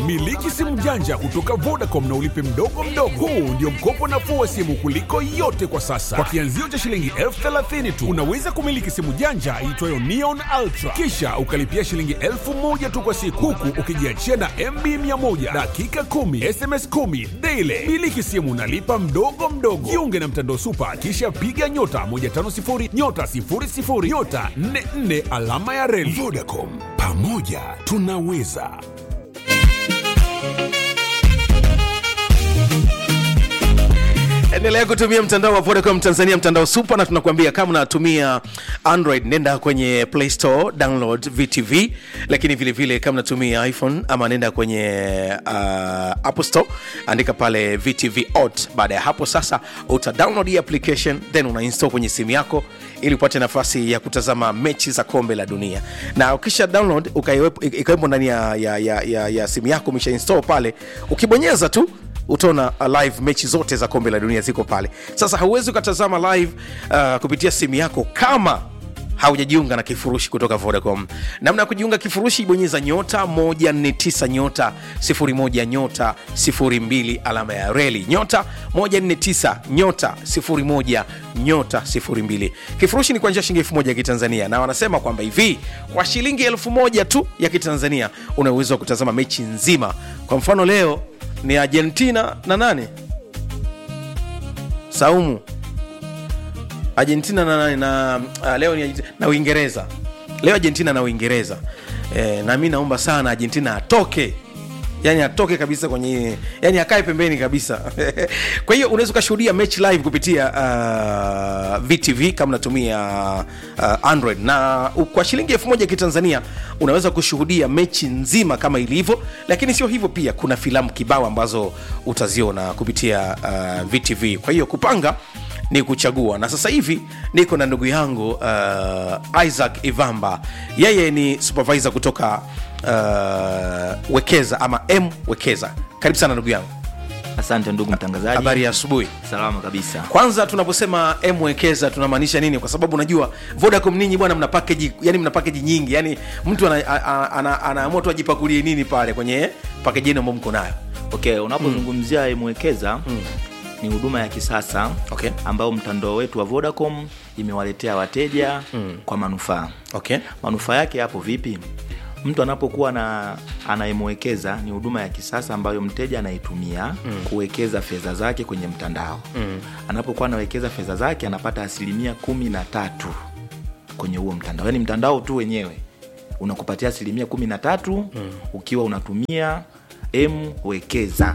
Miliki simu janja kutoka Vodacom na ulipe mdogo mdogo. Huu ndio mkopo nafuu wa simu kuliko yote kwa sasa. Kwa kianzio cha shilingi elfu thelathini tu unaweza kumiliki simu janja iitwayo Neon Ultra, kisha ukalipia shilingi elfu moja tu kwa siku, huku ukijiachia na MB 100 dakika 10 SMS 10 daily. Miliki simu nalipa mdogo mdogo. Jiunge na mtandao Supa, kisha piga nyota 150 nyota 00 nyota 44 alama ya reli. Vodacom, pamoja tunaweza. endelea kutumia mtandao wa vodacom tanzania mtandao super na tunakuambia kama unatumia android nenda kwenye play store download vtv lakini vile vile kama unatumia iphone ama nenda kwenye uh, apple store andika pale vtv ot baada ya hapo sasa uta download hii application then una install kwenye simu yako ili upate nafasi ya kutazama mechi za kombe la dunia na ukisha download ukaiwepo ikawepo ndani ya, ya, ya, ya, ya simu yako umesha install pale ukibonyeza tu utaona uh, live mechi zote za kombe la dunia ziko pale sasa hauwezi ukatazama live uh, kupitia simu yako kama haujajiunga na kifurushi kutoka vodacom namna ya kujiunga kifurushi bonyeza nyota 149 nyota 01 nyota 02 alama ya reli nyota 149 nyota 01 nyota 02 kifurushi ni kwa njia shilingi 1000 ya kitanzania na wanasema kwamba hivi kwa shilingi 1000 tu ya kitanzania una uwezo wa kutazama mechi nzima kwa mfano leo ni argentina na nane saumu argentina na nane na uh, leo ni Argentina, na uingereza leo argentina na uingereza e, na mi naomba sana argentina atoke yani atoke kabisa kwenye yani akae pembeni kabisa kwa hiyo unaweza ukashuhudia mechi live kupitia uh, vtv kama unatumia uh, android na u- kwa shilingi elfu moja kitanzania unaweza kushuhudia mechi nzima kama ilivyo lakini sio hivyo pia kuna filamu kibao ambazo utaziona kupitia uh, vtv kwa hiyo kupanga ni kuchagua na sasa hivi niko na ndugu yangu uh, isaac ivamba yeye ni supervisor kutoka uh, wekeza ama m wekeza karibu sana ndugu yangu asante ndugu mtangazaji habari ya asubuhi salama kabisa kwanza tunaposema m wekeza tunamaanisha nini kwa sababu unajua vodacom ninyi bwana mna package yani mna package nyingi yani mtu anaamua ana, ana, ana, ana tu ajipakulie nini pale kwenye package yenu ambayo mko nayo okay unapozungumzia mm. mwekeza mm. ni huduma ya kisasa Okay. ambayo mtandao wetu wa vodacom imewaletea wateja mm. kwa manufaa okay manufaa yake yapo vipi mtu anapokuwa na anayemwekeza ni huduma ya kisasa ambayo mteja anaitumia mm. kuwekeza fedha zake kwenye mtandao mm. anapokuwa anawekeza fedha zake anapata asilimia kumi na tatu kwenye huo mtandao yaani mtandao tu wenyewe unakupatia asilimia kumi na tatu mm. ukiwa unatumia m wekeza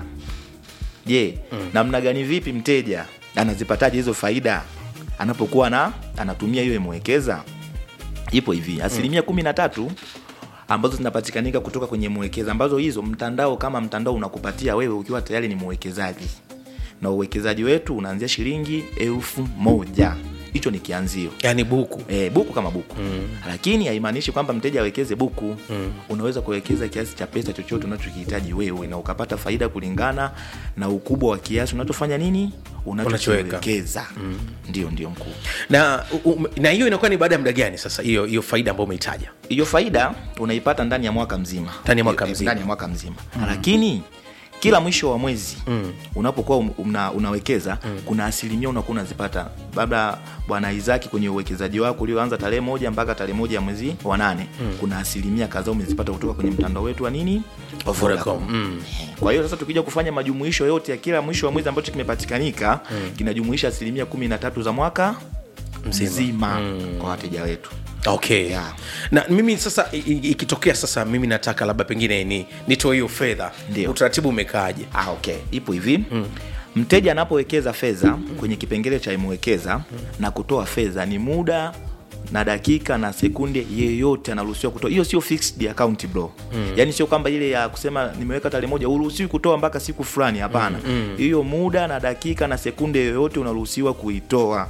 je mm. namna gani vipi mteja anazipataje hizo faida anapokuwa na anatumia hiyo mwekeza ipo hivi asilimia kumi na tatu ambazo zinapatikanika kutoka kwenye mwekeza ambazo hizo mtandao kama mtandao unakupatia wewe ukiwa tayari ni mwekezaji na uwekezaji wetu unaanzia shilingi elfu moja hicho ni kianzio yani buku e, buku kama buku mm. lakini haimaanishi kwamba mteja awekeze buku mm. unaweza kuwekeza kiasi cha pesa chochote unachokihitaji wewe na ukapata faida kulingana na ukubwa wa kiasi unachofanya nini Unachoweka. unachowekeza mm. ndio ndio mkuu na u- u- na hiyo inakuwa ni baada ya muda gani sasa hiyo hiyo faida ambayo umeitaja hiyo faida unaipata ndani ya mwaka mzima Ndani ya mwaka Eh, mzima. ndani ya mwaka mzima mm. lakini kila mwisho wa mwezi mm. unapokuwa um- una, unawekeza mm. kuna asilimia unakuwa unazipata labda bwana izaki kwenye uwekezaji wako ulioanza tarehe moja mpaka tarehe moja ya mwezi wa nane mm. kuna asilimia kadhaa umezipata kutoka kwenye mtandao wetu wa nini Wa Vodacom. Mm. kwa hiyo sasa tukija kufanya majumuisho yote ya kila mwisho wa mwezi ambacho kimepatikanika mm. kinajumuisha asilimia kumi na tatu za mwaka Mzima. mzima mm. kwa wateja wetu okay Yeah. na mimi sasa i- i- ikitokea sasa mimi nataka labda pengine ni nitoe hiyo fedha Ndio. utaratibu umekaaje ah, okay. ipo hivi mm. mteja anapowekeza fedha kwenye kipengele cha imewekeza na kutoa fedha ni muda na dakika na sekunde yeyote anaruhusiwa kutoa hiyo sio fixed account bro mm. yaani sio kwamba ile ya kusema nimeweka tarehe moja uruhusiwi kutoa mpaka siku fulani hapana hiyo muda na dakika na sekunde yoyote unaruhusiwa kuitoa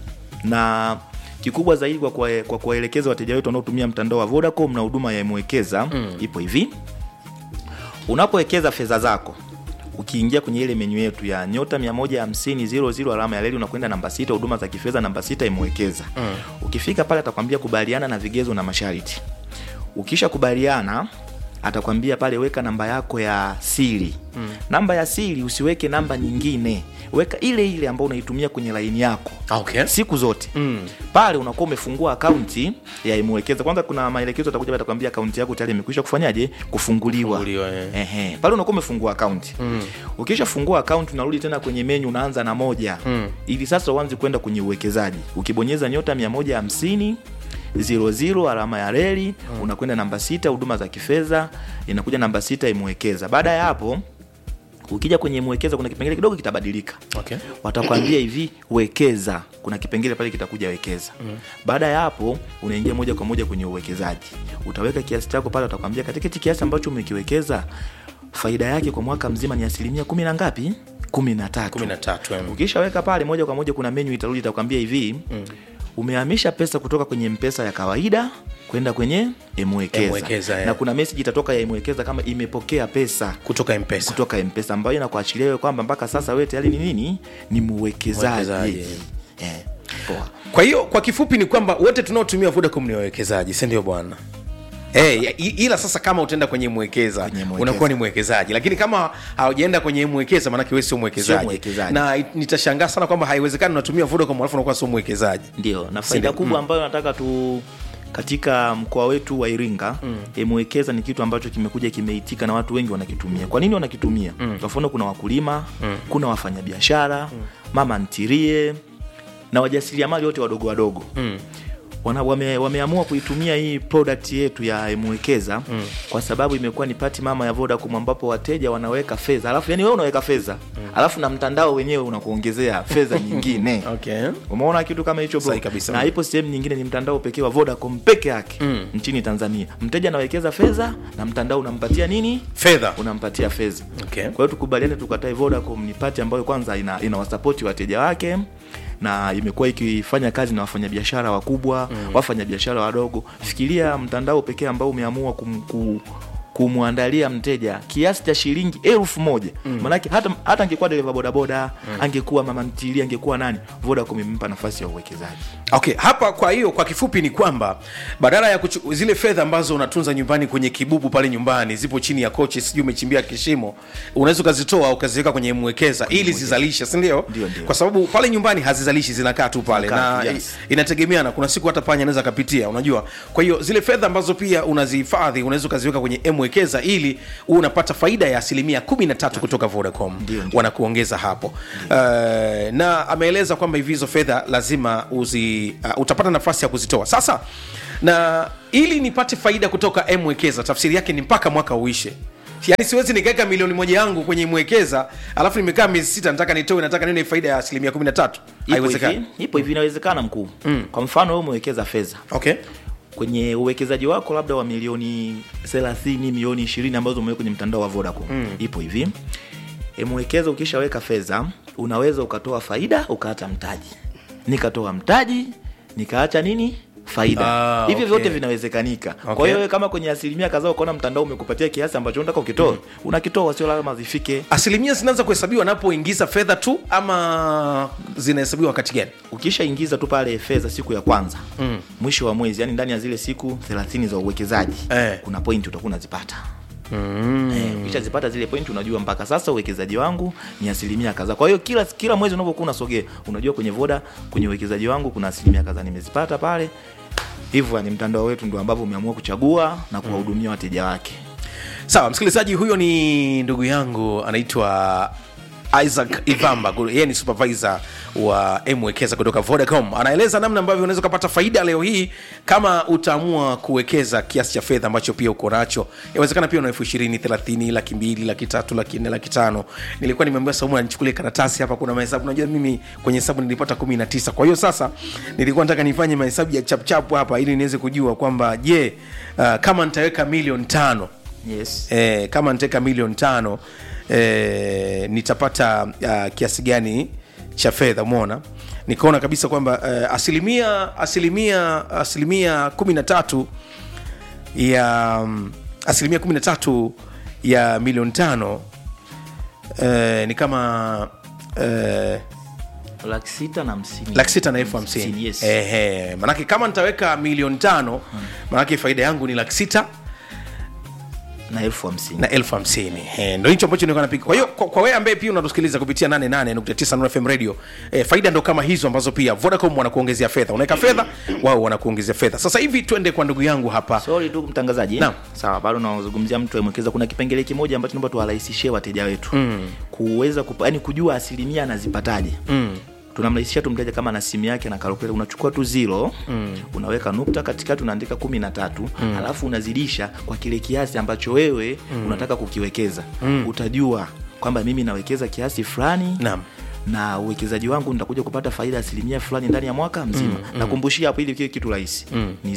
na kikubwa zaidi kwa kuwa- kwa kuwaelekeza wateja wetu wanaotumia mtandao wa vodacom na huduma ya mwekeza mm. ipo hivi unapowekeza fedha zako ukiingia kwenye ile menyu yetu ya nyota 150 alama ya leli unakwenda namba sita huduma za kifedha namba sita imewekeza mm. ukifika pale atakwambia kubaliana na vigezo na masharti ukisha kubaliana atakwambia pale weka namba yako ya siri mm. namba ya siri usiweke namba nyingine weka ile ile ambayo unaitumia kwenye laini yako okay. siku zote Mm. pale unakuwa umefungua akaunti ya imwekeza kwanza kuna maelekezo atakuja atakwambia akaunti yako tayari imekwisha kufanyaje kufunguliwa, Kufunguliwa, eh. Ehe. pale unakuwa umefungua akaunti mm. ukishafungua akaunti unarudi tena kwenye menyu unaanza na moja mm. ili sasa uanze kwenda kwenye uwekezaji ukibonyeza nyota 150 zero zero alama ya reli mm. unakwenda namba sita huduma za kifedha inakuja namba sita imwekeza baada ya hapo ukija kwenye mwekeza kuna kipengele kidogo kitabadilika Okay. watakwambia hivi wekeza kuna kipengele pale kitakuja wekeza mm. baada ya hapo unaingia moja kwa moja kwenye uwekezaji utaweka kiasi chako pale watakwambia katika hichi kiasi ambacho umekiwekeza faida yake kwa mwaka mzima ni asilimia kumi na ngapi kumi na tatu kumi na tatu em. ukishaweka pale moja kwa moja kuna menyu itarudi itakwambia hivi mm. umehamisha pesa kutoka kwenye mpesa ya kawaida kwenda kwenye M-Wekeza, emwekeza eh. na kuna message itatoka ya emwekeza kama imepokea pesa kutoka mpesa kutoka mpesa ambayo inakuachilia wewe kwamba mpaka sasa wewe tayari ni nini ni mwekezaji Mwekezaji. eh, poa kwa hiyo kwa kifupi ni kwamba wote tunaotumia vodacom ni wawekezaji si ndio bwana Hey, ila sasa kama utaenda kwenye mwekeza Kwenye mwekeza. unakuwa ni mwekezaji lakini kama haujaenda kwenye mwekeza maanake wewe sio Sio mwekezaji mwekezaji. na it- nitashangaa sana kwamba haiwezekani unatumia vodacom alafu unakuwa sio mwekezaji ndio na Sindio? faida kubwa ambayo nataka tu katika mkoa wetu wa iringa mm. emwekeza ni kitu ambacho kimekuja kimeitika na watu wengi wanakitumia kwa nini wanakitumia mm. kwa mfano kuna wakulima mm. kuna wafanyabiashara mm. mama ntirie na wajasiriamali wote wadogo wadogo mm wana, wame, wameamua kuitumia hii product yetu ya mwekeza mm. kwa sababu imekuwa ni pati mama ya Vodacom ambapo wateja wanaweka fedha alafu yani wewe unaweka fedha mm. alafu na mtandao wenyewe unakuongezea fedha nyingine okay. umeona kitu kama hicho bro? Sahi kabisa. na ipo sehemu nyingine ni mtandao pekee wa Vodacom peke yake mm. nchini Tanzania mteja anawekeza fedha na mtandao unampatia nini fedha unampatia fedha Okay. kwa hiyo tukubaliane tukatae Vodacom ni pati ambayo kwanza ina, ina wasapoti wateja wake na imekuwa ikifanya kazi na wafanyabiashara wakubwa mm. wafanyabiashara wadogo fikiria mtandao pekee ambao umeamua kum, ku, kumwandalia mteja kiasi cha shilingi elfu moja mm. manake hata, hata angekuwa dereva bodaboda mm. angekuwa mama ntili angekuwa nani Vodacom imempa nafasi ya uwekezaji okay hapa kwa hiyo kwa kifupi ni kwamba badala ya kuchu, zile fedha ambazo unatunza nyumbani kwenye kibubu pale nyumbani zipo chini ya kochi sijui umechimbia kishimo unaweza ukazitoa ukaziweka kwenye mwekeza ili zizalishe sindio Ndio, ndio. kwa sababu pale nyumbani hazizalishi zinakaa tu pale Zinakaa, na yes. i- inategemeana kuna siku hata panya anaweza akapitia unajua kwa hiyo zile fedha ambazo pia unazihifadhi unaweza ukaziweka kwenye mwekeza ili uwe unapata faida ya asilimia kumi na tatu kutoka vodacom Ndio, ndio. wanakuongeza hapo uh, na ameeleza kwamba hivi hizo fedha lazima uzi, uh, utapata nafasi ya kuzitoa sasa na ili nipate faida kutoka mwekeza tafsiri yake ni mpaka mwaka uishe yaani siwezi nikaweka milioni moja yangu kwenye mwekeza alafu nimekaa miezi sita nataka nitoe nataka nione faida ya asilimia kumi na tatu Ipo haiwezekani hivi- ipo hivi inawezekana mkuu mm. kwa mfano wewe umewekeza fedha okay kwenye uwekezaji wako labda wa milioni 30 milioni 20 ambazo umeweka kwenye mtandao wa Vodacom mm. ipo hivi mwekeza ukishaweka fedha unaweza ukatoa faida ukaacha mtaji nikatoa mtaji nikaacha nini faida Ah, hivyo okay. vyote vinawezekanika Okay. kwa hiyo wewe kama kwenye asilimia kadhaa ukaona mtandao umekupatia kiasi ambacho unataka ukitoe unakitoa sio lazima zifike asilimia zinaanza kuhesabiwa anapoingiza fedha tu ama zinahesabiwa wakati gani ukishaingiza tu pale fedha siku ya kwanza mm. mwisho wa mwezi yani ndani ya zile siku 30 za uwekezaji Eh. kuna pointi utakuwa unazipata mm. eh, ukishazipata zile pointi unajua mpaka sasa uwekezaji wangu ni asilimia kadhaa kwa hiyo kila kila mwezi unavyokuwa unasogea unajua kwenye voda kwenye uwekezaji wangu kuna asilimia kadhaa nimezipata pale hivyo ni mtandao wetu ndo ambavyo umeamua kuchagua na kuwahudumia wateja wake sawa msikilizaji huyo ni ndugu yangu anaitwa isaac ivamba yeye ni supervisor wa mwekeza kutoka vodacom anaeleza namna ambavyo unaweza ukapata faida leo hii kama utaamua kuwekeza kiasi cha fedha ambacho pia uko nacho inawezekana pia una elfu ishirini thelathini laki mbili laki tatu laki nne laki tano nilikuwa nimeambia saumu anichukulie karatasi hapa kuna mahesabu unajua mimi kwenye hesabu nilipata kumi na tisa kwa hiyo sasa nilikuwa nataka nifanye mahesabu ya chapchapu hapa ili niweze kujua kwamba je uh, kama nitaweka milioni tano yes eh, kama nitaweka milioni tano eh, nitapata uh, kiasi gani cha fedha umeona nikaona kabisa kwamba uh, asilimia asilimia asilimia kumi na tatu ya um, asilimia kumi na tatu ya milioni tano eh, ni kama eh, laki sita na hamsini laki sita na elfu hamsini yes. Ehe, manake kama nitaweka milioni tano manake faida yangu ni laki sita na elfu hamsini na elfu hamsini Eh, ndo hicho ambacho nilikuwa napiga kwa hiyo kwa, kwa wewe ambaye pia unatusikiliza kupitia 88.9 Nuru FM radio eh, faida ndo kama hizo ambazo pia Vodacom wanakuongezea fedha unaweka fedha wao wanakuongezea fedha sasa hivi twende kwa ndugu yangu hapa sorry tu mtangazaji Naam. sawa bado nazungumzia mtu amwekeza kuna kipengele kimoja ambacho naomba tuwarahisishie wateja wetu mm. kuweza kupa, yani kujua asilimia anazipataje mm tunamrahisishia tu mteja kama na simu yake na kalkuleta unachukua tu zero mm. unaweka nukta katikati unaandika kumi na tatu mm. alafu unazidisha kwa kile kiasi ambacho wewe mm. unataka kukiwekeza mm. utajua kwamba mimi nawekeza kiasi fulani Naam. na uwekezaji wangu nitakuja kupata faida ya asilimia fulani ndani ya mwaka mzima mm, nakumbushia hapo ili kiwe kitu rahisi mm. ni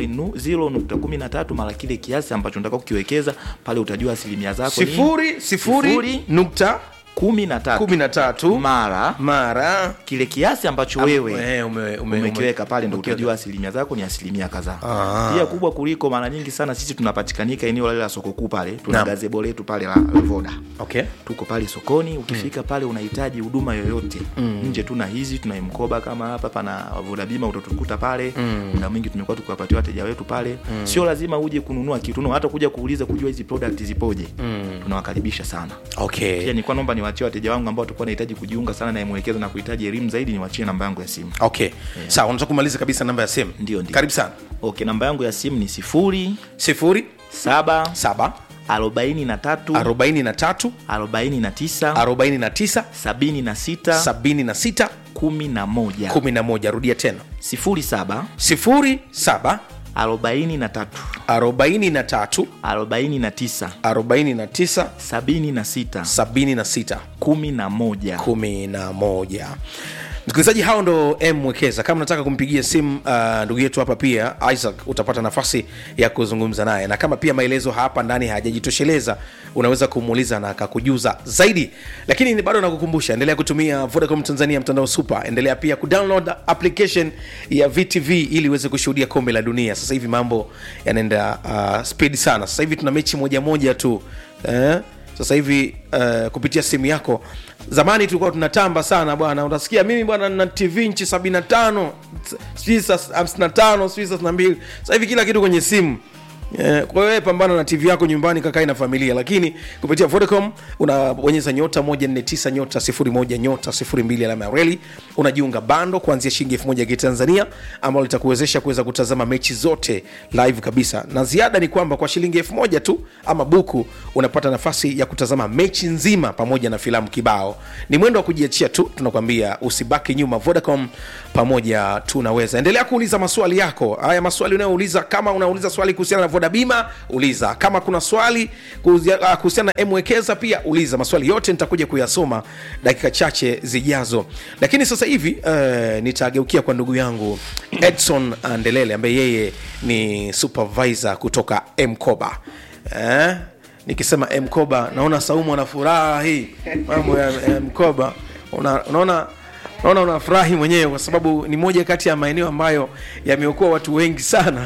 0.13 mara kile kiasi ambacho nataka kukiwekeza pale utajua asilimia zako ni sifuri sifuri Sifuri. nukta kumi na tatu kumi na tatu mara mara kile kiasi ambacho wewe Eh, ume- ume- umekiweka ume- pale ndo umekiweka. utajua asilimia zako ni asilimia kadhaa Ah. pia kubwa kuliko mara nyingi sana sisi tunapatikanika eneo lale la soko kuu pale tuna Naam. gazebo letu pale la, la voda okay tuko pale sokoni ukifika pale unahitaji huduma yoyote mm. nje tuna hizi tuna mkoba kama hapa pana voda bima utatukuta pale mm. muda mwingi tumekuwa tukiwapatia wateja wetu pale mm. sio lazima uje kununua kitu no, hata kuja kuuliza kujua hizi product zipoje mm. tunawakaribisha sana pia okay nilikuwa naomba niwachie wateja wangu ambao watakuwa nahitaji kujiunga sana na mwekeza na kuhitaji elimu zaidi niwachie namba yangu ya simu okay sawa unataka kumaliza kabisa namba ya simu Ndio, ndio. karibu sana okay namba yangu ya simu ni sifuri sifuri saba saba arobaini na tatu arobaini na tatu arobaini na tisa arobaini na tisa sabini na sita sabini na sita kumi na moja kumi na moja rudia tena sifuri saba sifuri saba arobaini na tatu arobaini na tatu arobaini na tisa arobaini na tisa sabini na sita sabini na sita kumi na moja kumi na moja msikilizaji hao ndo m mwekeza kama unataka kumpigia simu uh, ndugu yetu hapa pia isaac utapata nafasi ya kuzungumza naye na kama pia maelezo hapa ndani hayajajitosheleza unaweza kumuuliza na akakujuza zaidi lakini ni bado nakukumbusha endelea kutumia vodacom tanzania mtandao super endelea pia kudownload application ya vtv ili uweze kushuhudia kombe la dunia sasa hivi mambo yanaenda uh, speed sana sasa hivi tuna mechi moja moja tu eh? sasa hivi uh, kupitia simu yako zamani tulikuwa tunatamba sana bwana utasikia mimi bwana na tv nchi 75 sijui saa 55 sijui saa 62 sasa hivi kila kitu kwenye simu Eh, kwa hiyo wewe pambana na tv yako nyumbani kakae na familia lakini kupitia vodacom unabonyeza nyota 149 nyota 01 nyota 02 alama ya reli unajiunga bando kuanzia shilingi 1000 ya kitanzania ambalo litakuwezesha kuweza kutazama mechi zote live kabisa na ziada ni kwamba kwa shilingi 1000 tu ama buku unapata nafasi ya kutazama mechi nzima pamoja na filamu kibao ni mwendo wa kujiachia tu tunakwambia usibaki nyuma vodacom pamoja tunaweza endelea kuuliza maswali yako haya maswali unayouliza kama unauliza swali kuhusiana na voda bima uliza kama kuna swali kuhusia- ah, kuhusiana na mwekeza pia uliza maswali yote nitakuja kuyasoma dakika chache zijazo lakini sasa hivi uh, nitageukia kwa ndugu yangu edson ndelele ambaye yeye ni supervisor kutoka mkoba eh? nikisema mkoba naona saumu ana furaha hii mambo ya, ya mkoba una, unaona naona unafurahi mwenyewe kwa sababu ni moja kati ya maeneo ambayo yameokoa watu wengi sana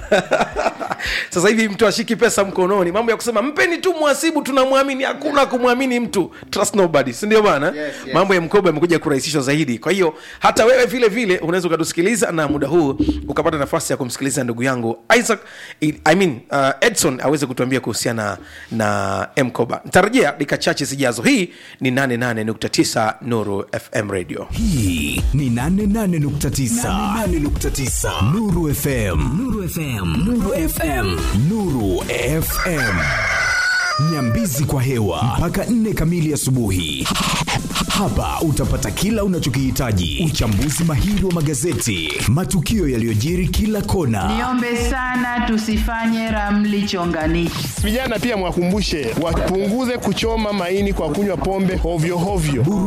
sasa hivi mtu ashiki pesa mkononi mambo ya kusema mpeni tu mwasibu tunamwamini hakuna kumwamini mtu trust nobody sindio bana yes, yes. mambo ya mkoba yamekuja kurahisishwa zaidi kwa hiyo hata wewe vile vile unaweza ukatusikiliza na muda huu ukapata nafasi ya kumsikiliza ndugu yangu isaac I mean, uh, edson aweze kutuambia kuhusiana na mkoba nitarejea dakika chache zijazo hii ni 88.9 nuru fm radio hii ni 88.9 88.9 Nuru FM Nuru FM Nuru FM Nuru FM Nyambizi kwa hewa mpaka nne kamili asubuhi. Hapa utapata kila unachokihitaji: uchambuzi mahiri wa magazeti, matukio yaliyojiri kila kona, Niombe sana tusifanye ramli chonganishi. Vijana pia mwakumbushe wapunguze kuchoma maini kwa kunywa pombe hovyo hovyo.